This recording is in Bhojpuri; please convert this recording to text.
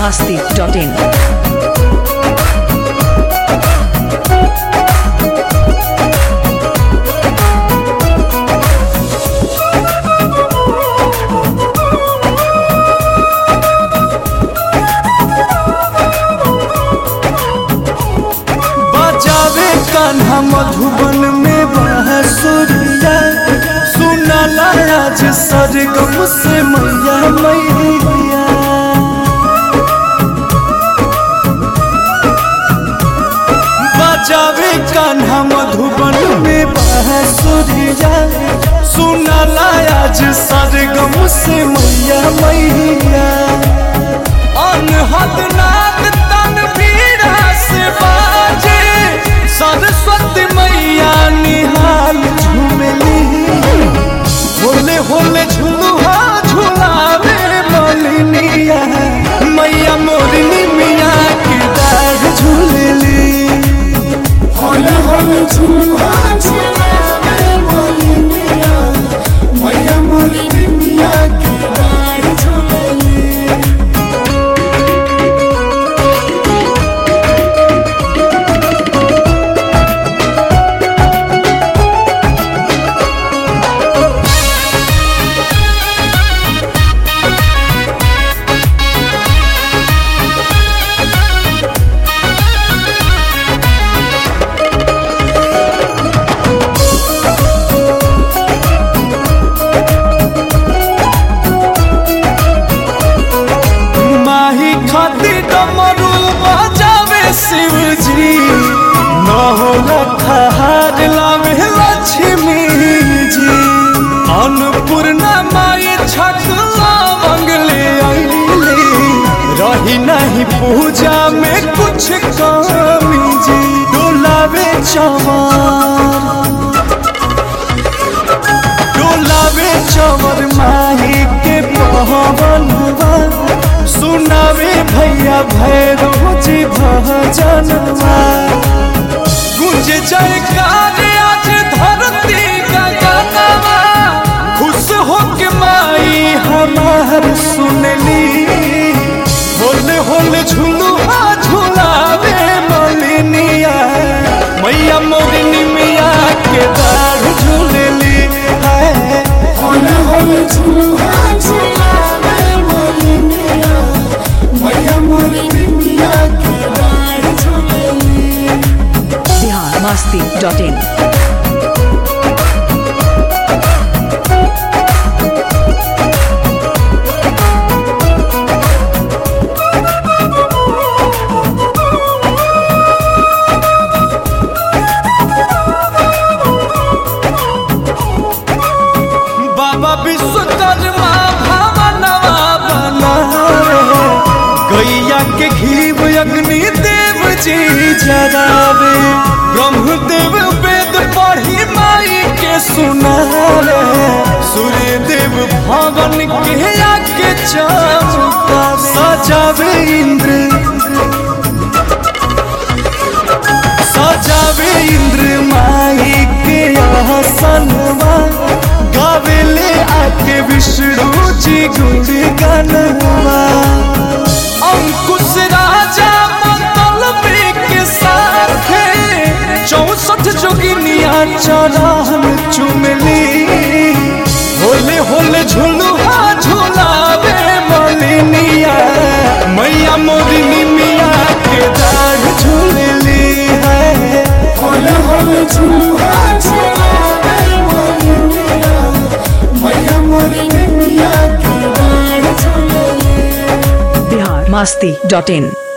masti.in. बजावे कान्हा मधुबन में बांसुरिया सुनाला आज सरगम से मैया मैया बजावे कान्हा मधुबन में बांसुरिया सुनाला आज सरगम से मैया मैया अनहद नाद तनवीरा से बाजे सरस्वती मैया निहाल झूमली होले होले झुलुहा झुलावे मलिनिया मैया मोरनी मिया के दाढ़ झूलली होले होले झुलुआ झुलावे मोलिनिया मैया मोलिनिया के डार झुलली माही खाती डमरू बजावे शिवजी न होला खहार लावे लक्ष्मी जी अन्नपूर्णा माई छकला मंगले आईले रही नहीं पूजा में कुछ कमी जी डोलावे चमार डोलावे चवर माही के पवनवा सुनावे भैया भैरव जी भजनवा गुंज जयकार आज धरती का गाना खुश हो के माई हमार सुनली होले होले झुलुआ झुलावे मलिनिया मैया मोरनी मिया के दाढ़ झूलली है होले होले झुलुआ झुलावे मोलिनिया मैया मोलिनिया के डार झुलली Bihar masti.in. बाबा विश्वकर्मा भवनवा बनावे गैया के घीव अग्नि देव जी जरावे ब्रह्मदेव वेद पढ़ी माई के सुनावे सूर्य देव भवन के आके चमका सजावे इंद्र सजावे इंद्र माई के आसनवा गावेले आके विष्णु जी गुण गनवा अंकुश राजा मंगल के साथ चौसठ जोगिनिया चरण चुमली होले होले झुलुआ झुलावे मलिनिया मैया मोरनी मिया के दाढ़ झूलली है होले होले झुलुआ झुलावे मोलिनिया मैया मोलिनिया के डार झुलली Bihar masti.in.